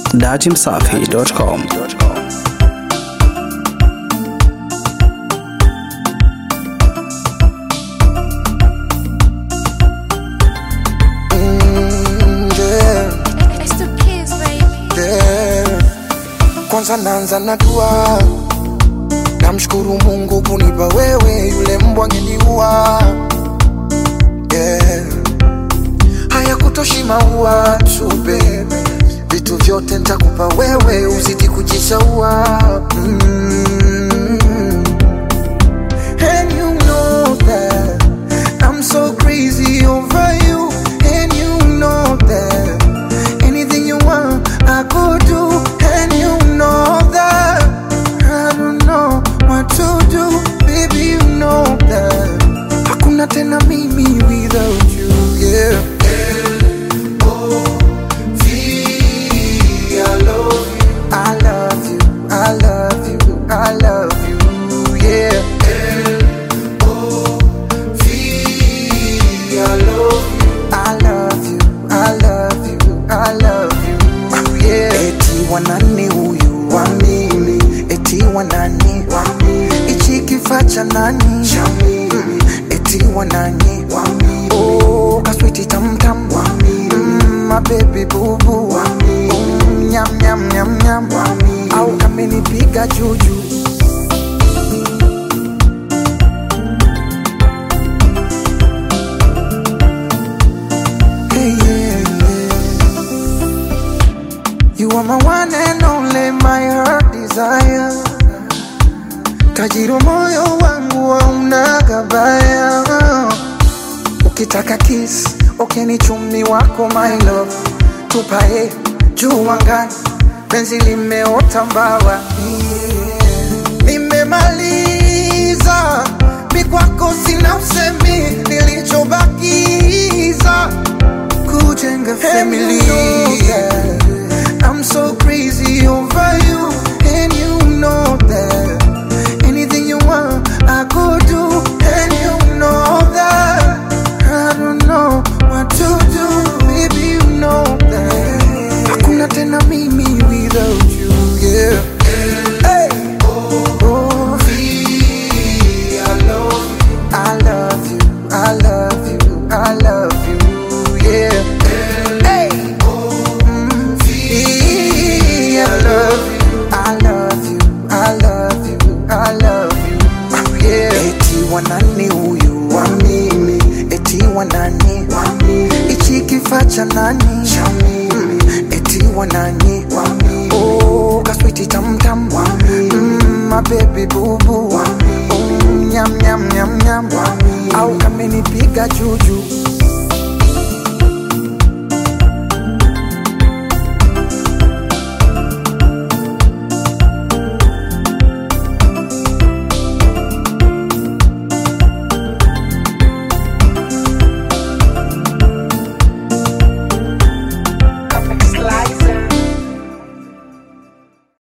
datimsafi.com. Mm, yeah, It's the kids, baby. yeah. Kwanza naanza na dua, namshukuru Mungu kunipa wewe, yule mbwa angeniua. Yeah. Haya kutoshi maua tu baby, vitu vyote nitakupa wewe, uzidi kujishaua mm. And you know that I'm so crazy over you. And you know that anything you want, I could do. And you know that I don't know what to do. Baby, you know that hakuna tena mimi without you. Yeah. I love you, I love you, I love you, yeah. I love you, I love you, I love you, yeah. Eti wanani huyu wa mimi, eti wanani wa mimi, ichi kifaa cha nani cha mimi, eti wanani wa mimi, oh kaswiti tam tam wa mimi, mm, my baby boo boo wa mimi, mm, nyam nyam nyam nyam wa mimi, au kamenipiga juju. Hey, yeah, yeah. You are my one and only, my heart desire. Tajiri moyo wangu hauna gabaya. Ukitaka kiss, okay ni chumi wako my love. Tupae juu angani, penzi limeota mbawa. Yeah. Nimemaliza, mi kwako sina usemi, nilichobakiza kujenga family. I'm so crazy over you, and you know that. Anything you want, I could do, and you know that. I don't know what to do, baby, you know that. Hakuna tena mimi without you, yeah. Hey. Oh, I love you, I love you, I love you, yeah. Hey. Mm, I love you, I love you, I love you, I love you, yeah. Eti wanani huyu wa mimi, eti wanani wa mimi, ichi kifaa cha nani cha mimi, eti wanani wa mimi, oh kaswiti tam tam wa mimi, mm, my baby boo boo wa mimi, mm, nyam nyam nyam nyam wa mimi, au kamenipiga juju